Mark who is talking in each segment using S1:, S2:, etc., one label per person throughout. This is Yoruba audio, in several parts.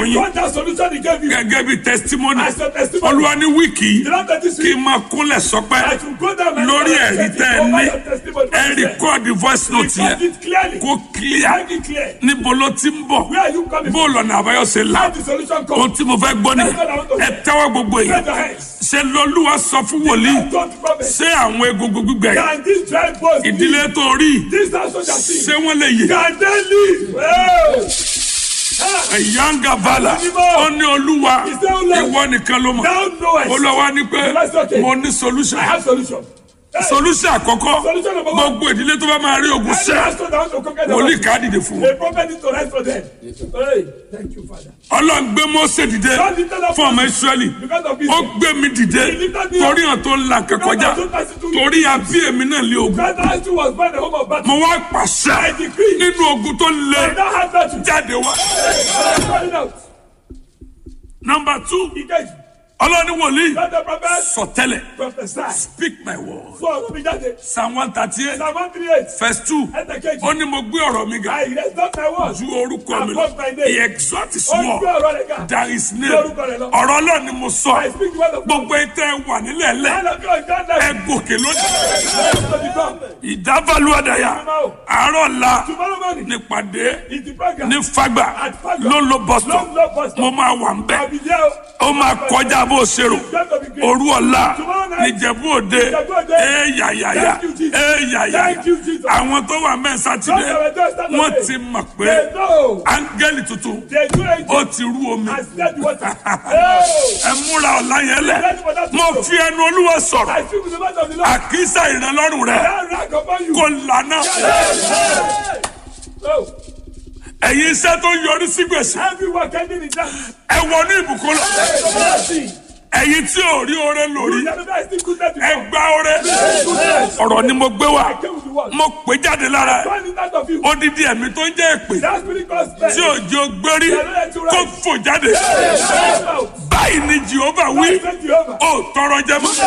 S1: fún yín
S2: What that solution he gave you?
S1: gẹ́gẹ́ bí testimony
S2: As a testimony.
S1: olúwa ní wíìkì
S2: The Lord that this
S1: kí
S2: week,
S1: n máa kúnlẹ̀ sọpẹ́
S2: I should go down and
S1: lórí ẹ̀rí tẹ́ ẹ ní ẹ
S2: Record
S1: rìkọ́ọ̀dì voice note yẹn
S2: it clearly.
S1: kó clear
S2: Make it clear.
S1: níbo ló ti ń bọ̀
S2: Where are you coming
S1: bó
S2: from?
S1: lọ́nà àbáyọ ṣe là
S2: How the solution
S1: ohun
S2: come?
S1: tí mo fẹ́ gbọ́ ni ẹ tẹ́wọ́ gbogbo yìí
S2: Raise your hands.
S1: ṣe lọ́lúwa sọ fún wòlíì
S2: Don't promise.
S1: ṣé àwọn egungun gbígbẹ yìí
S2: Can this dry bones live?
S1: ìdílé tó rí
S2: This house soldier see.
S1: ṣé wọ́n lè yè
S2: Can they live? Oh. Ah.
S1: ẹ̀yáǹgà bàlà ó ní olúwa ìwọ nìkan ló mọ̀
S2: Thou knowest.
S1: olúwa ní pé mo ní solution
S2: I have solution. Hey.
S1: solution àkọ́kọ́
S2: Solution number one.
S1: gbogbo ìdílé tó bá máa rí ogun
S2: Every
S1: ṣẹ́
S2: pastor that wants to conquer the
S1: wòlíì
S2: world,
S1: ká dìde fún un
S2: A prophet needs to rise for them. Hey, thank you, Father.
S1: ọlọ́run gbé Mósè dìde fún ọmọ Ísírẹ́lì
S2: Because of this,
S1: ó gbé mi dìde torí hàn tó ń là kẹkọjá torí àbí èmi náà lé ogun
S2: God has to was born the home of battle.
S1: mo wá pàṣẹ nínú ogun tó le
S2: And that has battle.
S1: jáde wá.
S2: Hey, calling out.
S1: number two
S2: He gave
S1: ọlọ́ni wòlíì
S2: God the prophet
S1: sọtẹ́lẹ̀
S2: prophesy.
S1: speak my word
S2: So ọ̀rọ̀ mi jáde.
S1: psalm one thirty eight
S2: Psalm one three eight.
S1: verse two
S2: Ẹsẹ̀ kejì.
S1: ó ní mo gbé ọ̀rọ̀ mi ga
S2: I rest not my word.
S1: ju orúkọ mi
S2: Above my
S1: lọ
S2: name.
S1: he exalt his
S2: Ó ń
S1: word
S2: gbé ọ̀rọ̀ rẹ̀ ga.
S1: there is name
S2: Lórúkọ rẹ̀ lọ.
S1: ọ̀rọ̀ ọlọ́run ni mo sọ
S2: I speak the word of God.
S1: gbogbo ètò wà nílẹ̀ lẹ̀
S2: Man of God, God
S1: ẹ
S2: bless
S1: gòkè lónìí
S2: you. To the God.
S1: ìdábàlú àdáyà àárọ̀ la
S2: Tomorrow morning,
S1: nípàdé
S2: it's the program.
S1: ní fagbà
S2: At Fagba.
S1: ló ń lo bọ́sítọ̀
S2: Long, long bus stop.
S1: mo máa wà ń
S2: I'll
S1: bẹ̀
S2: be there.
S1: ó máa kọjá bó ṣe rò
S2: It's going to be great.
S1: òru ọ̀la
S2: Tomorrow night.
S1: níjẹ̀bú òde
S2: Ìjẹ̀bú Òde.
S1: ẹ̀ẹ́yàyàyà
S2: Thank you, Jesus.
S1: ẹ̀ẹ́yàyàyà
S2: Thank you, Jesus.
S1: àwọn tó wà mẹ́rin sátidé
S2: Those that were there Saturday.
S1: wọ́n ti mọ̀ pé
S2: They know.
S1: áńgẹ́lì tuntun
S2: They do it.
S1: ó ti rú omi
S2: I said the water. Hey.
S1: ẹ múra ọ̀la yẹn lẹ̀ mo fi ẹnu olúwa sọ̀rọ̀
S2: I speak with the mouth of the Lord.
S1: àkísà ìrànlọ́rùn rẹ̀
S2: That rag upon you.
S1: kò lànà
S2: Hey. Oh.
S1: ẹ̀yin iṣẹ́ tó yọrí sí gbèsè
S2: Everyone ending in that.
S1: ẹ wọnú ìbùkún lọ
S2: Mercy.
S1: ẹ̀yin tí ò rí oore lórí
S2: You never know I still goodness
S1: ẹ
S2: before.
S1: gba oore ọ̀rọ̀ ni mo gbé wá
S2: I came with the word.
S1: mo pè jáde lára ẹ̀.
S2: Find it out of you.
S1: odidi ẹ̀mí tó ń jẹ́ èpè
S2: That spirit God spell.
S1: tí òjò gbérí kó fò jáde báyìí ni jehova wí
S2: Thank you, Jehovah.
S1: ó tọrọ jẹ mọ́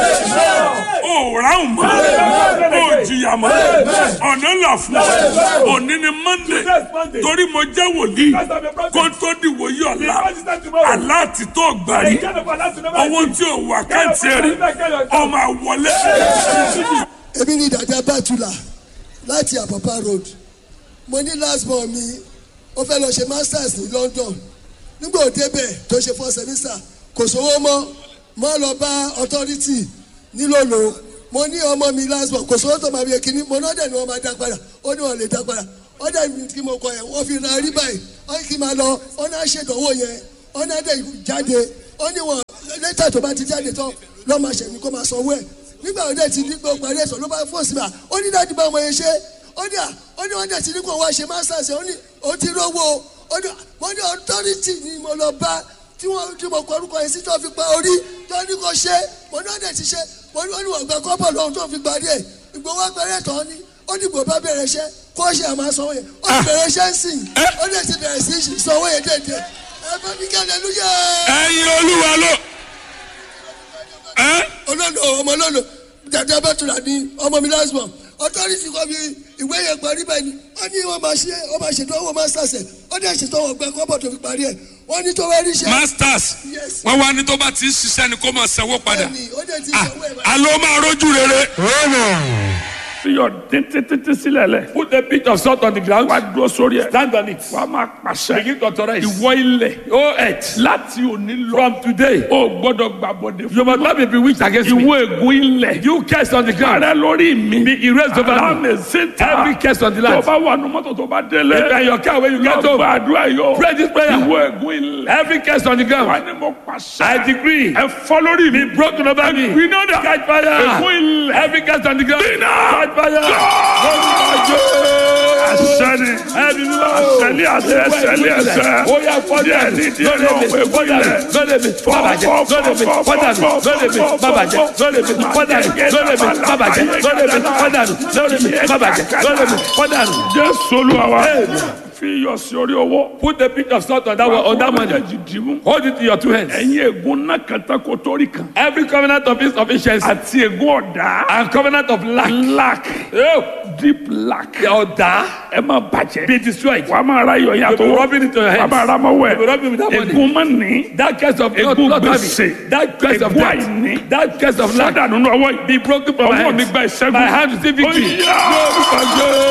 S1: ó ráhùn mọ́ ó jìyà mọ́ ọ̀nà là fún ọ òní ni monday
S2: Next Monday.
S1: torí mo jẹ́ wòlíì
S2: Because of your
S1: kó
S2: prophet.
S1: tó di wòye ọ̀la
S2: Because it's not tomorrow.
S1: aláàtì tó gbàrí
S2: Kind of Allah to never
S1: owó
S2: see.
S1: tí ò wà káàtì rí ọmọ àwọlé
S3: èmi ní ìdájọ́ bàtúlà láti àpàpà road mo ní last born mi ó fẹ́ lọ ṣe masters ní london nígbà òde bẹ̀ tó ṣe four semester kò sówó mọ́ mọ́ lọ bá authority nílòlò mo ní ọmọ mi last born kò sówó tó máa bí ekínní mo náà dẹ̀ ni wọ́n máa dá padà ó ní wọ́n lè dá padà ó dẹ̀ ní kí mo kọ yẹn wọ́n fi ra rí báyìí ó ní kí n máa lọ ó náà ṣèdánwò yẹn ó náà dẹ̀ jáde ó ní wọn lẹ́tà tó bá ti jáde tán lọ́ máa ṣẹ̀mí kó máa sanwó ẹ̀ nígbà wo dẹ̀ ti ní gbọ́ parí ẹ̀sọ́ ló bá fọ́ sí ma ó ní dájú bá ọmọ yẹn ṣe ó ní à ó ní wọ́n dẹ̀ ti ní kó wá ṣe masters ó ní ó ti rówó ó ní wọ́n ní authority ni mo lọ bá tí wọ́n tí mo kọ orúkọ yẹn sí tó fi pa orí tó ní kó ṣe mo ní wọ́n dẹ̀ ti ṣe mo ní wọ́n ní wọ́n gba kọ́bọ̀ lọ́hùn tó fi parí ẹ̀ ìgbowó abẹ́rẹ́ tán ni ó ní gbò bá bẹ̀rẹ̀ iṣẹ́ kó ṣe àmà sanwó yẹn ó ti bẹ̀rẹ̀ iṣẹ́ ń sìn ó dẹ̀ ti bẹ̀rẹ̀ sí sanwó yẹn dẹ̀dẹ̀ ẹ bá mi kẹ́ hallelujah
S1: ẹ̀yin olúwa ló ẹ́
S3: olólo ọmọ olólo dàdé abẹ́tùlà ní ọmọ mi lásìmọ̀ ọtọ́rìtì kọ́ mi ìwé yẹn parí báyìí ni wọ́n ní wọ́n máa ṣe wọ́n máa ṣètò owó masters ẹ̀ wọ́n dẹ̀ ṣètò ọwọ́ gbẹ kọ́bọ̀ tó fi parí ẹ̀ wọ́n ní tó wá rí iṣẹ́
S1: masters
S3: Yes.
S1: wọ́n wá ní tó bá ti ń ṣiṣẹ́ ni kó máa sanwó padà
S3: ẹni ó dẹ̀ ti
S1: Ah,
S3: sanwó ẹ̀ báyìí.
S1: alo máa rójú rere. fi yọ títí sílẹ̀ lẹ̀.
S2: Put a bit of salt on the ground.
S1: wá dúró sórí ẹ̀.
S2: Stand on it.
S1: wàá máa pàṣẹ.
S2: Begin to authorize.
S1: ìwọ ilẹ̀.
S2: Oh, earth.
S1: láti òní lọ.
S2: From today,
S1: o gbọ́dọ̀ gbàbọ̀dé fún
S2: you must not be bewitched against me.
S1: ìwọ ègún ilẹ̀.
S2: You curse on the ground.
S1: ààrẹ lórí mi.
S2: Be erased over
S1: alámì
S2: me.
S1: síta.
S2: Every curse on the
S1: tó
S2: land.
S1: bá wà nù mọ́tò tó bá délé.
S2: If you are in your car when you get
S1: lọ
S2: home,
S1: gbàdúrà yọ.
S2: pray this prayer.
S1: ìwọ ègún ilẹ̀.
S2: Every curse on the
S1: wà
S2: ground.
S1: ní mo pàṣẹ.
S2: I decree.
S1: ẹ fọ́ lórí mi.
S2: Be broken over me.
S1: gbiná dà.
S2: Catch fire.
S1: ègún ilẹ̀.
S2: Every curse on the ground.
S1: Gbiná.
S2: Catch fire.
S1: àṣẹni.
S2: Ẹbí mi wá.
S1: àṣẹlẹ̀ àṣẹ ẹsẹ̀lẹ̀ ẹsẹ̀.
S2: Ó yá fọ́dà
S1: díẹ̀
S2: mi.
S1: ní díẹ̀
S2: Lọ́dẹ̀ mi.
S1: náà ègún
S2: Fọ́dà mi.
S1: ilẹ̀.
S2: Lọ́dẹ̀ mi. Bàbàjẹ́. Lọ́dẹ̀ mi. Fọ́dà mi. Lọ́dẹ̀ mi. Bàbàjẹ́. Lọ́dẹ̀ mi. Fọ́dà mi. Lọ́dẹ̀ mi. Bàbàjẹ́. Lọ́dẹ̀ mi. Fọ́dà mi. Lọ́dẹ̀ mi. Bàbàjẹ́. Lọ́dẹ̀ mi. Fọ́dà mi.
S1: jésù olúwa wa.
S2: fi iyọ̀ sí orí owó.
S4: Put the pinch of salt on that one, on that money.
S2: méjèèjì dìímù.
S4: Hold it in your two hands.
S2: ẹ̀yin ègún náà kẹta kó torí kan.
S4: Every covenant of insufficiency
S2: àti ègún ọ̀dá.
S4: and covenant of lack.
S2: lack
S4: Oh,
S2: deep lack.
S4: ọ̀dà
S2: ẹ máa bàjẹ́.
S4: be destroyed.
S2: wàá máa ra iyọ̀
S4: You'll
S2: yàtọ̀
S4: be
S2: wọ̀.
S4: rubbing it on your
S2: wàá
S4: hands.
S2: máa ra mọ́wọ́
S4: You'll be rubbing with that
S2: ẹ̀.
S4: money.
S2: ègún máa ní.
S4: That curse of not,
S2: Ègún
S4: not
S2: gbèsè.
S4: having. That curse of
S2: Ègún
S4: debt.
S2: àìní.
S4: That curse of lack.
S2: sádà nínú ọwọ́ yìí.
S4: Be broken from my
S2: ọwọ́ mi
S4: hands.
S2: gba ìṣẹ́gun.
S4: My hand receive victory.
S2: Ó yá.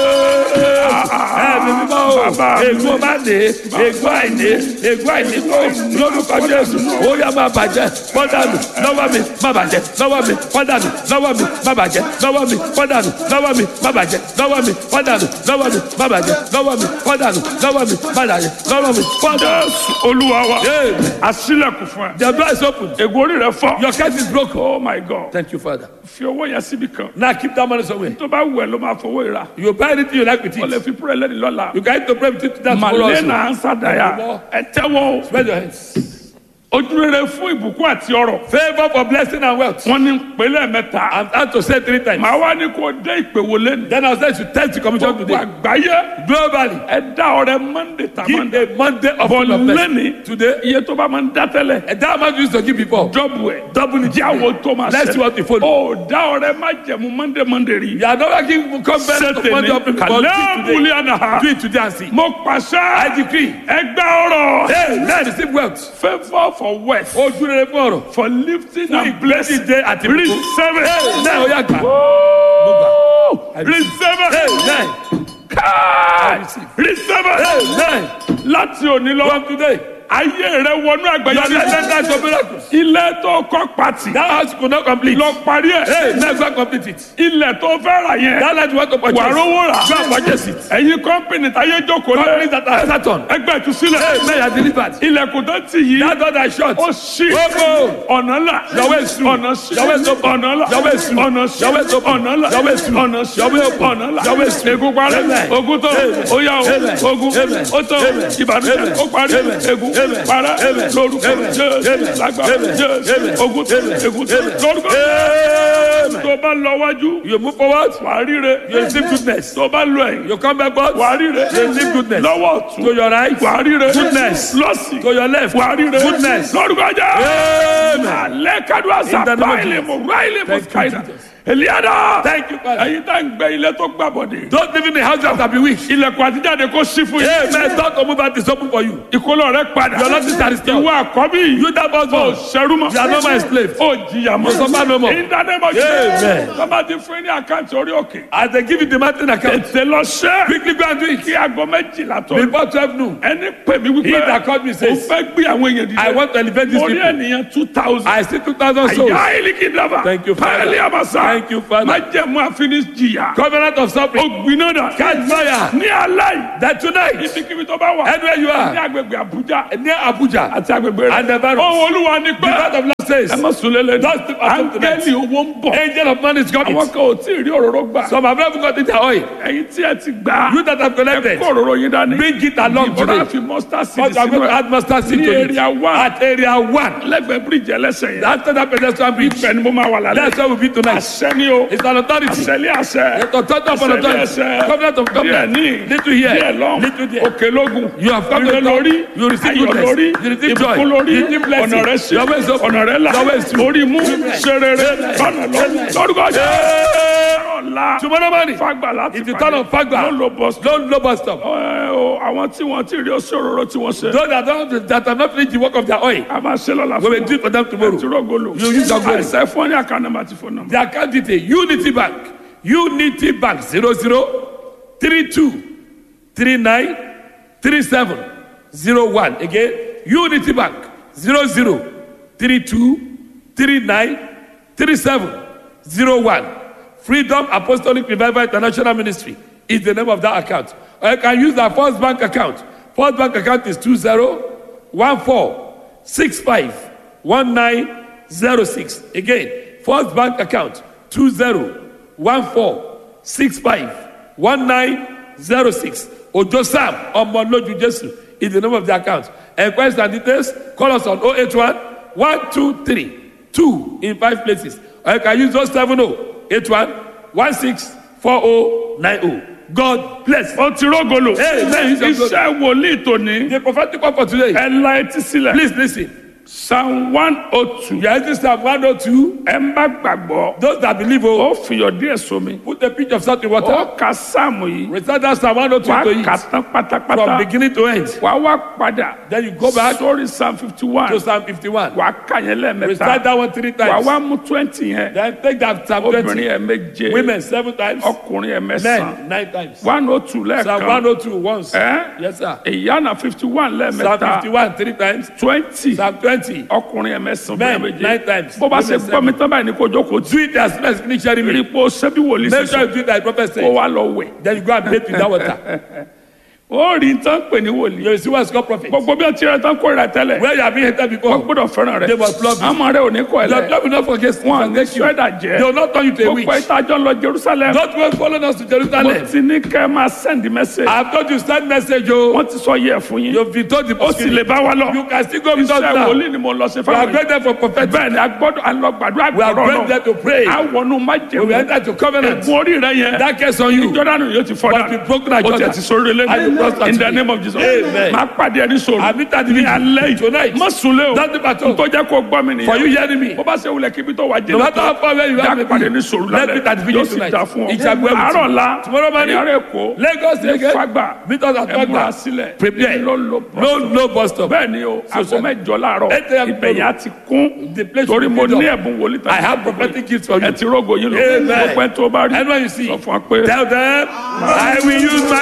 S4: Ẹ̀mí mímọ́ o,
S2: Bàbá mi.
S4: ègbó má ní, ègbó àìní, ègbó àìní kò lórúkọ Jésù. Ó yá máa bàjẹ́, pọ́dànù, lọ́wọ́ mi, má bàjẹ́, lọ́wọ́ mi, pọ́dànù, lọ́wọ́ mi, má bàjẹ́, lọ́wọ́ mi, pọ́dànù, lọ́wọ́ mi, má bàjẹ́, lọ́wọ́ mi, pọ́dànù, lọ́wọ́ mi, má bàjẹ́, lọ́wọ́ mi, pọ́dànù, lọ́wọ́ mi, má bàjẹ́, lọ́wọ́ mi, pọ́dànù.
S2: jésù olúwa wa.
S4: Amen.
S2: àṣìlẹ̀kùn fún ẹ.
S4: The door is open.
S2: ègún orí rẹ fọ́.
S4: Your case is broken.
S2: oh my god.
S4: Thank you, Father.
S2: fi owó yẹn síbi kan.
S4: Now keep that money somewhere.
S2: tó bá wù ẹ́ ló máa fowó ìra.
S4: You buy anything you like with
S2: o lè
S4: it.
S2: fi púrẹ́ lẹ́ni lọ́la.
S4: You can eat to pray with it that tomorrow
S2: màlẹ́nà
S4: also.
S2: ansádàyà. ẹ tẹ́wọ́ o.
S4: Spread your hands.
S2: ojúrere fún ìbùkún àti ọrọ̀.
S4: Favor for blessing and wealth.
S2: wọ́n ní pẹ̀lẹ́ mẹ́ta.
S4: I'm out to say three times.
S2: màá wá ní kó dé ìpè wo lẹ́nu.
S4: Then I'll say to test the commission
S2: gbogbo
S4: today.
S2: àgbáyé.
S4: Globally,
S2: ẹ dá ọrẹ monday ta
S4: give
S2: monday.
S4: a Monday of
S2: bọ̀
S4: of blessing.
S2: lẹ́ni.
S4: Today,
S2: iye tó bá máa ń dá tẹ́lẹ̀.
S4: and that amount you used to give before.
S2: dọ́bù ẹ̀. dọ́bù ni jáwó tó máa
S4: Let's see what you follow.
S2: ó dá ọrẹ má jẹ̀mú monday monday rí.
S4: You are not giving confidence of Monday of before. Do
S2: kàlẹ́
S4: it today.
S2: múlẹ̀ àná.
S4: Do it today and see.
S2: mo pàṣẹ.
S4: I decree.
S2: ẹgbẹ́ ọrọ̀.
S4: Hey, let receive wealth.
S2: favour for wealth.
S4: Ojú rere fún ọ̀rọ̀.
S2: for lifting
S4: Fún
S2: and blessing.
S4: ìgbésíde àti ìbùkún.
S2: receive it.
S4: Náà ó yà gbà.
S2: Woo! receive it.
S4: Amen.
S2: Káì! receive it.
S4: Amen.
S2: láti òní lọ.
S4: From today,
S2: ayé rẹ wọnú
S4: your
S2: àgbẹ̀yẹ
S4: descendants of miracles.
S2: ilé tó kọ́ pàtì.
S4: That house could not complete.
S2: lọ parí ẹ̀.
S4: Hey, let's go complete it.
S2: ilẹ̀ tó fẹ́ rà yẹn.
S4: That land you want to purchase.
S2: wà rówó rà.
S4: Go and purchase it.
S2: ẹ̀yin kọ́mpìnì táyé jókòó
S4: Companies
S2: lé.
S4: that are Saturn.
S2: ẹgbẹ́ ìtúsílẹ̀.
S4: Hey, men are delivered.
S2: ilẹ̀kùn tó ti yí.
S4: That door that is shut.
S2: ó ṣí.
S4: Gbogbo.
S2: ọ̀nà là.
S4: Yàwó èsù.
S2: ọ̀nà sí.
S4: Yàwó èsù.
S2: ọ̀nà là.
S4: Yàwó èsù.
S2: ọ̀nà sí.
S4: Yàwó èsù.
S2: ọ̀nà là.
S4: Yàwó èsù.
S2: ọ̀nà sí.
S4: Yàwó èsù.
S2: ọ̀nà là.
S4: Yàwó èsù.
S2: ègún parẹ́.
S4: Amen.
S2: ogun tó.
S4: Amen.
S2: ó yá o.
S4: Amen.
S2: ogun.
S4: Amen.
S2: ó tó.
S4: Amen.
S2: ìbànújẹ́.
S4: Amen.
S2: ó parí.
S4: Amen.
S2: ègún.
S4: Amen.
S2: parẹ́.
S4: Amen.
S2: lórúkọ
S4: Amen.
S2: jésù.
S4: Amen.
S2: lágbára
S4: Amen.
S2: jésù.
S4: Amen.
S2: ogun tó.
S4: Amen.
S2: ègún tó.
S4: Amen.
S2: lórúkọ
S4: Amen.
S2: tó bá lọ wájú.
S4: You move forward.
S2: wà á ríre.
S4: You receive goodness.
S2: tó bá lọ ẹ̀yìn.
S4: You come backward.
S2: wà á ríre.
S4: You receive goodness.
S2: lọ́wọ́ ọ̀tún.
S4: To your right.
S2: wà á ríre.
S4: Goodness.
S2: lọ́sì.
S4: To your left.
S2: wà á ríre.
S4: Goodness.
S2: lórúkọ jẹ́.
S4: Amen.
S2: alẹ́ kadu asa
S4: In the name of
S2: báyìí mo ráìlì mo
S4: Thank you,
S2: káyìí
S4: Jesus.
S2: eliada.
S4: Thank you, Father.
S2: ẹ̀yin tá ń gbé ilé tó gbà bọ̀dé.
S4: Don't live in the house that have been weak.
S2: ilẹ̀kùn àtijáde kó sí fún yín.
S4: Amen. Don't to move out is open for you.
S2: ìkólọ rẹ padà.
S4: Your Lord is restored.
S2: ìwọ àkọ́bí.
S4: You that was
S2: ó
S4: born.
S2: ṣẹrú mọ́.
S4: You are not my slave.
S2: ó jìyà mọ́.
S4: You suffer no more.
S2: ìdánimọ̀
S4: Amen.
S2: bàbá ti fún yín ní àkáǹtì orí òkè.
S4: As they give you the mountain account.
S2: tètè lọ ṣẹ́.
S4: Quickly go and do it.
S2: kí aago méjìlá tó.
S4: Before 12 noon.
S2: ẹni pè mí
S4: He
S2: wípé.
S4: that called me
S2: o
S4: says,
S2: fẹ́ gbé àwọn èèyàn dìde.
S4: I want to elevate these
S2: mo rí
S4: people.
S2: ènìyàn two thousand.
S4: I see 2,000 souls.
S2: àyà ìlíkì dábà.
S4: Thank you, Father.
S2: pàálí àbàṣà.
S4: Thank you, Father.
S2: má jẹ́ mú àfiní jìyà.
S4: Covenant of suffering.
S2: ó gbiná dà.
S4: Catch fire.
S2: ní alẹ́
S4: That tonight,
S2: yìí. ibikíbi tó bá wà.
S4: anywhere you
S2: ní
S4: are,
S2: agbègbè àbújá.
S4: near Abuja,
S2: àti agbègbè rẹ̀.
S4: And the virus.
S2: ohun olúwa ni
S4: the God
S2: pé.
S4: of love says,
S2: ẹ má sùn lélẹ̀.
S4: Don't sleep at home tonight.
S2: áńgẹ́lì owó ń bọ̀.
S4: angel of money is coming.
S2: àwọn kan ò tí ì rí òróró gbà.
S4: Some have never gotten their oil.
S2: ẹ̀yin tí ẹ ti gbà.
S4: You that have connected,
S2: kó òróró yín dání.
S4: bring it along
S2: ìbọn
S4: today.
S2: àfi mustard seed
S4: But I'm
S2: sínú
S4: going to
S2: ẹ̀.
S4: add mustard seed
S2: ní
S4: to it.
S2: area one.
S4: At area one.
S2: lẹ́gbẹ̀ẹ́ bíríìjì ẹlẹ́sẹ̀ yẹn.
S4: After that pedestrian bridge.
S2: ibẹ̀ ni mo máa wà lálẹ́.
S4: That's where we'll be tonight.
S2: àṣẹ ni o.
S4: It's an authority.
S2: àṣẹlé àṣẹ.
S4: It's authority upon
S2: Àṣẹlé
S4: authority.
S2: àṣẹ.
S4: Covenant of
S2: díẹ̀
S4: covenant.
S2: ní.
S4: Little here.
S2: díẹ̀ lọ́n.
S4: Little there.
S2: òkè lógun.
S4: You have come
S2: ire
S4: to
S2: lórí.
S4: You receive
S2: ayọ̀
S4: goodness.
S2: lórí.
S4: You receive joy.
S2: ìbùkún lórí.
S4: You receive blessing.
S2: ọ̀nà rẹ̀ sí.
S4: Your way is open.
S2: ọ̀nà rẹ̀ là.
S4: Your way is true.
S2: orí mú.
S4: Amen.
S2: serere. lọ́nà lọ.
S4: Amen.
S2: lórúkọ jẹ́. ọ̀la.
S4: Tomorrow morning,
S2: fagbà láti
S4: it's the turn of Fagba.
S2: ló lo bus.
S4: Don't low bus stop.
S2: ẹ o àwọn tí wọ́n ti rí oṣù òróró tí wọ́n ṣe.
S4: Those that, don't, that have not finished the work of their oil,
S2: a máa ṣe lọ́la
S4: we
S2: fún
S4: will do it for them tomorrow.
S2: tìrọ̀gọ́lù.
S4: You use your glory.
S2: àìsàn fún ní àkànnàmà àti fún nàmà.
S4: The account detail Unity Bank Unity Bank zero zero three two three nine three seven zero one again Unity Bank zero zero three two three nine three seven zero one Freedom Apostolic Revival International Ministry is the name of that account or you can use our First Bank account First Bank account is two zero one four six five one nine zero six again First Bank account two zero one four six five one nine zero six Ojo Sam Omoloju Jesu is the name of the account. Enquiries and details call us on 081 123 2 in five places. Or you can use those 70 81 16 4090.
S1: God bless.
S2: ó ti rógolo
S1: Amen.
S2: iṣẹ́ wòlíì tòní
S1: The prophetic word for today.
S2: ẹ la etí sílẹ̀
S1: Please listen.
S2: psalm one oh two
S1: You are using Psalm 102.
S2: ẹ ń bá gbàgbọ́
S1: Those that believe, oh,
S2: ó fiyọ̀ díẹ̀ sómi
S1: put a pinch of salt in
S2: ó
S1: water.
S2: ka sáàmù yìí
S1: Recite that Psalm 102
S2: wàá
S1: to
S2: kà
S1: it.
S2: tán pátápátá
S1: From beginning to end.
S2: wàá wá padà
S1: Then you go back
S2: sórí psalm fifty one
S1: to Psalm 51.
S2: wàá kà yẹn
S1: Recite
S2: lẹ́ẹ̀mẹ́ta
S1: that one three
S2: wàá
S1: times.
S2: wá mú twenty yẹn
S1: Then take that Psalm
S2: obìnrin
S1: 20.
S2: ẹ̀ méje
S1: Women seven times.
S2: ọkùnrin ẹ̀ mẹ́sàn-án
S1: Men nine times.
S2: one oh two
S1: Psalm
S2: lẹ́ẹ̀kan
S1: 102 once.
S2: ẹ́
S1: Yes, sir.
S2: ìyána fifty one
S1: Psalm
S2: lẹ́ẹ̀mẹ́ta
S1: 51 three times.
S2: twenty
S1: Psalm 20.
S2: ọkùnrin ẹ̀ mẹ́sàn-án
S1: Men
S2: obìnrin méje
S1: nine times.
S2: bó bá ṣe
S1: Women
S2: gbọ́ mi tán báyìí ní kó jókòó
S1: Do it as best finish sharing
S2: rí
S1: me.
S2: ipò ṣẹ́bí wòlíì
S1: Make sure
S2: sísọ
S1: you do it like prophet
S2: kó
S1: said.
S2: wá lọ wẹ̀
S1: Then you go and bathe with that water.
S2: ó rí tán pè ní wòlíì
S1: You will see what's called prophet.
S2: gbogbo bí ó ti rẹ tán kó rẹ tẹ́lẹ̀
S1: Where you have been hated
S2: wọ́n
S1: before.
S2: gbọ́dọ̀ fẹ́ràn rẹ
S1: They must love you.
S2: àmọ́ rẹ ò ní kọ́ ẹ
S1: Your
S2: lẹ́
S1: love will not forget
S2: wọn à ní
S1: forget you.
S2: sọ́dà
S1: They
S2: jẹ́
S1: will not turn you to a witch.
S2: gbogbo ìtajọ́ lọ Jerusalem
S1: Don't go follow us to
S2: mo
S1: Jerusalem.
S2: ti ní kẹ́ ẹ máa send message
S1: I have told you send message o.
S2: wọ́n ti sọ yẹ fún yín
S1: You've been told the
S2: ó sì lè bá wa lọ
S1: You can still go with us
S2: iṣẹ́
S1: now.
S2: wòlíì ni mo lọ sí
S1: We are
S2: fáwọn
S1: going there for prophetic.
S2: bẹ́ẹ̀ ni a gbọ́dọ̀ a lọ gbàdúrà
S1: We are
S2: gbọ́dọ̀
S1: going there to pray.
S2: àwọn má
S1: We will
S2: jẹun
S1: enter to covenant.
S2: ẹ̀gbọ́n orí rẹ yẹn
S1: That case on you.
S2: jọ́dánù yóò ti fọ́
S1: Must be broken at
S2: ó ti
S1: Jordan.
S2: ẹ̀ ti sórí lé
S1: And you prosper
S2: in the
S1: today.
S2: name of Jesus
S1: Amen.
S2: máa pàdé ẹni sọ̀rọ̀
S1: I meet at the
S2: ní
S1: meeting
S2: alẹ́ yìí
S1: tonight.
S2: má sunlé o
S1: Don't depart home.
S2: tó jẹ́ kó gbọ́ mi nìyẹn
S1: For you hearing me.
S2: bó bá ṣe wulẹ̀ kíbi tó wà
S1: No
S2: jẹ́
S1: matter how far away you are,
S2: já pàdé ní sọ̀rọ̀
S1: Let me at the
S2: lálẹ́
S1: video
S2: yóò sì
S1: tonight.
S2: dá fún ọ
S1: It shall be well with
S2: àárọ̀
S1: you.
S2: la
S1: Tomorrow morning.
S2: ẹ̀yà rẹ̀ kó
S1: Lagos
S2: ní
S1: again.
S2: fagbà
S1: Meet us at
S2: ẹ múra
S1: Fagba.
S2: sílẹ̀
S1: Prepare.
S2: ló lo
S1: No, no bus stop.
S2: bẹ́ẹ̀ ni o aago
S1: sir.
S2: mẹ́jọ láàárọ̀
S1: Eight a.m.
S2: ibẹ̀ yẹn á ti kún
S1: The place
S2: torí
S1: will
S2: mo
S1: be
S2: ní
S1: filled up.
S2: ẹ̀bùn wòlíì tán
S1: I have prophetic gifts for you.
S2: ẹ ti rógo yín lọ
S1: Amen.
S2: gbogbo ẹ tó bá rí
S1: Anyone you see.
S2: sọ fún wa pé.
S1: Tell them, I will use my